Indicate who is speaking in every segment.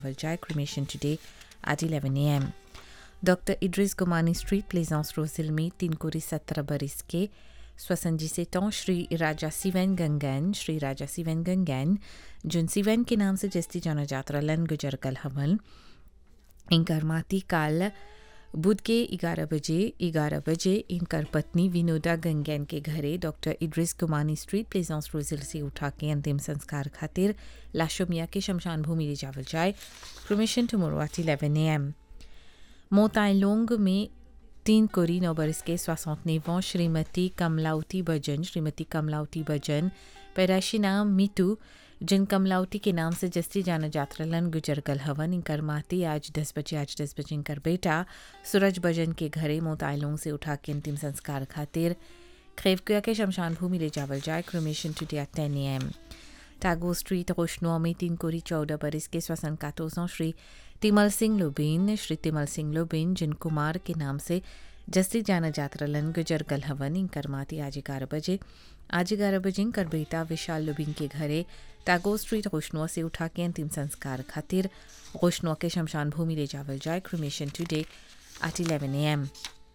Speaker 1: Valjai cremation today at 11 a.m. Dr. Idris Gomani Street, Plaisance Rosil में तीन कोरी सत्रह बरिस के स्वसंजी से तो श्री राजा सिवन गंगन श्री राजा सिवन गंगन जिन सिवन के नाम से जस्ती जाना जाता लन गुजर कल हमल इनकर माती काल बुध के 11 बजे 11 बजे इनकर पत्नी विनोदा गंगैन के घरे डॉक्टर इड्रिस कुमानी स्ट्रीट प्लेजेंस रोजिल से उठा के अंतिम संस्कार खातिर लाशोमिया के शमशान भूमि ले जावल जाए परमिशन टुमोरो एट 11 एम मोताइलोंग में तीन कोरी नौ बरस के सोसठ श्रीमती कमलावती बजन श्रीमती कमलावती बजन पैदाशी नाम मीतू जिन कमलावती के नाम से जस्ती जाना जात्रलन गुजर कल हवन इनकर माती आज दस बजे आज दस बजे इनकर बेटा सूरज बजन के घरे मोताइलोंग से उठा के अंतिम संस्कार खातिर खेवकुया के शमशान भूमि ले जावल जाए क्रोमेशन टू डिया टेन एम टैगो स्ट्रीट रोशनुआ में तीन कोरी चौदह बरस के श्वसन कातोसों श्री तिमल सिंह लोबीन श्री तिमल सिंह लोबीन जिन कुमार के नाम से जस्ती जाना जात्रलन गुजर गल हवन इनकर माती आज ग्यारह बजे आज ग्यारह बजे इनकर बेटा विशाल लोबीन के घरे टैगो स्ट्रीट रोशनुआ से उठा के अंतिम संस्कार खातिर रोशनुआ के शमशान भूमि ले जावल जाए cremation today at eleven A M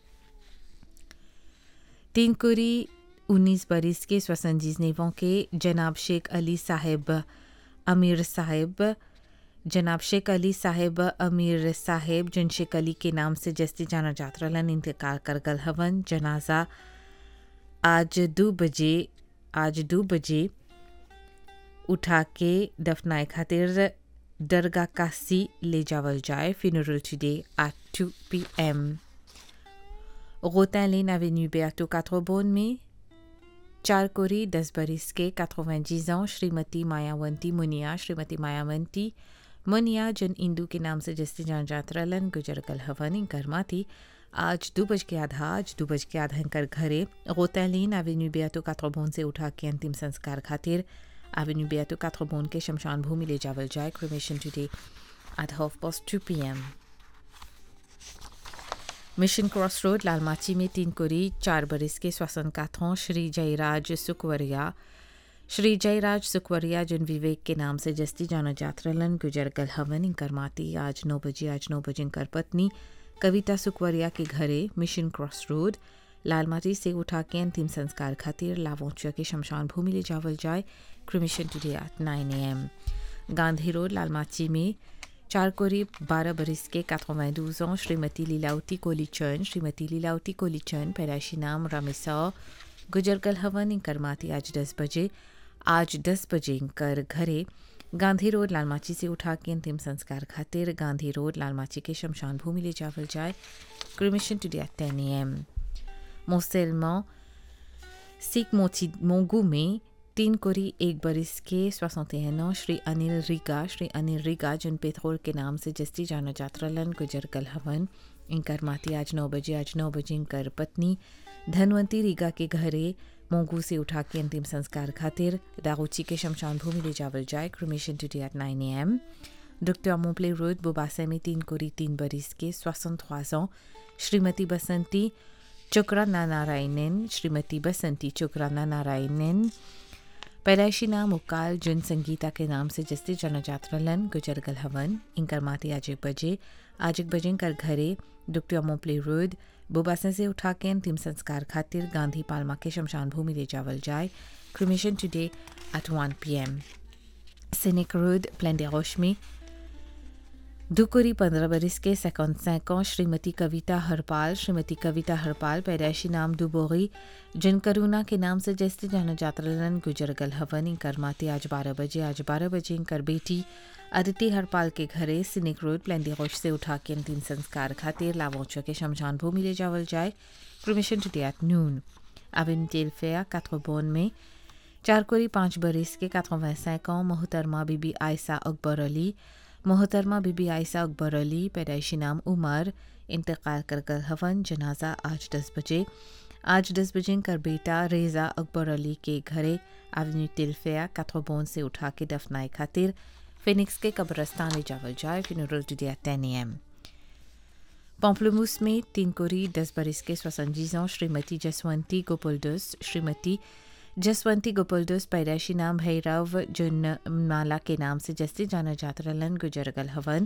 Speaker 1: तीन कुरी उन्नीस बरिस के स्वसंजीज नेवों के जनाब शेख अली साहिब अमीर साहिब जनाब शेख अली साहिब अमीर साहिब जिन शेख अली के नाम से जस्ती जाना जात्रलन इंतकाल कर गल हवन जनाजा आज दो बजे आज दो बजे उठा के दफनाए खातिर दरगाह कासी ले जावल जाए funeral today at two P M रोtain avenue Beato Catrobonne में चार कोरी दस बरिस के 90 ans श्रीमती मायावंती मुनिया श्रीमती मायावंती मुनिया जिन इंदू के नाम से जस्ती जान जात्रलन गुजर कल हवन कर्मा थी आज दो बज के आधा आज दो बज के आधा कर घरे रोतैलीन एवेन्यू बेयातो काथ्रोबोन से उठा के अंतिम संस्कार खातिर एवेन्यू बेयातो काथ्रोबोन के शमशान भूमि ले जावल जाए cremation today at half past two P M mission cross road लालमाची में तीन कोरी चार बरिस के श्वसन काथों श्री जयराज सुकवरिया श्री जयराज सुकवरिया जिन विवेक के नाम से जस्ती जाना जात्रलन गुजर गल हवन इनकर माती आज नौ बजे आज नौ बजे इनकर पत्नी कविता सुकवरिया के घरे मिशन क्रॉस रोड लालमाटी से उठा के अंतिम संस्कार खातिर लावोचिया के शमशान भूमि ले जावल जाए cremation today at nine A M Gandhi road लालमाची में चार कोरी बारह बरिस के 92 ans श्रीमती लीलावती कोलीचन श्रीमती लीलावती कोलीचन पैदाशी नाम रमेसा गुजरगल हवन इनकर माती आज दस बजे आज दस बजे इनकर घरे गांधी रोड लालमाची से उठा के अंतिम संस्कार खातिर गांधी रोड लालमाची के शमशान भूमि ले जावल जाए क्रिमिशन टुडे एट टेन ए एम मोसेलमा सिख मोची मोंगू में तीन कोरी एक बरिस के सोसौतेन श्री अनिल रिगा श्री अनिल रिगा जिन पेथोर के नाम से जस्ती जाना जात्रलन गुजर कल हवन इनकर माती आज नौ बजे आज नौ बजे इनकर पत्नी धनवंती रिगा के घरे मोंगू से उठा के अंतिम संस्कार खातिर दागोची के शमशान भूमि ले जावल जाए cremation today at nine A M doctor मोपले रोड बुबासे में तीन कोरी तीन बरिस के सोसठ श्रीमती बसंती चुकराना नारायणन श्रीमती बसंती चुकराना नारायणन पैदाइशी नाम उकाल जिन संगीता के नाम से जस्ती जनजात्रलन गुजरगल हवन इनकर माती आज एक बजे आज एक बजे इनकर घरे डॉक्टर मोपले रोड बुबासन से उठा के अंतिम संस्कार खातिर गांधी पालमा के शमशान भूमि ले जावल जाए cremation today at one P M scenic road प्लेंडेरोश में दुकुरी पंद्रह बरिस के सेकंड सैकों श्रीमती कविता हरपाल श्रीमती कविता हरपाल पैदाइशी नाम दुबोगी जिन करुणा के नाम से जैसे जाना जात्रलन गुजर गल हवन इनकर माते आज बारह बजे आज बारह बजे इनकर बेटी अदिति हरपाल के घरे सिनिक रोड प्लेंडेरोश से उठा के अंतिम संस्कार खातिर लावोचो के शमशान भूमि ले जावल जाए परमिशन टू एट नून अबिन टेलफेया काथ्रोबोन में चार कोरी पाँच बरिस के काथ्रोवैं सैकों मोहतरमा बीबी आयसा अकबर अली मोहतरमा बीबी आयसा अकबर अली पैदाइशी नाम उमर इंतकाल कर कर हवन जनाजा आज दस बजे आज दस बजे कर बेटा रेजा अकबर अली के घरे एवेन्यू तिलफिया काथ्रोबोन से उठा के दफनाए खातिर फिनिक्स के कब्रस्तान ले जावल जाए फ्यूनरल टुडे एट टेन ए एम पॉम्पलमूस में तीन कोरी दस बरिस के स्वसंजीजों श्रीमती जसवंती गोपुलडस श्रीमती जसवंती गोपुलदोस पैदाइशी नाम भैरव जुन माला के नाम से जस्ती जाना जात रहलन गुजर गल हवन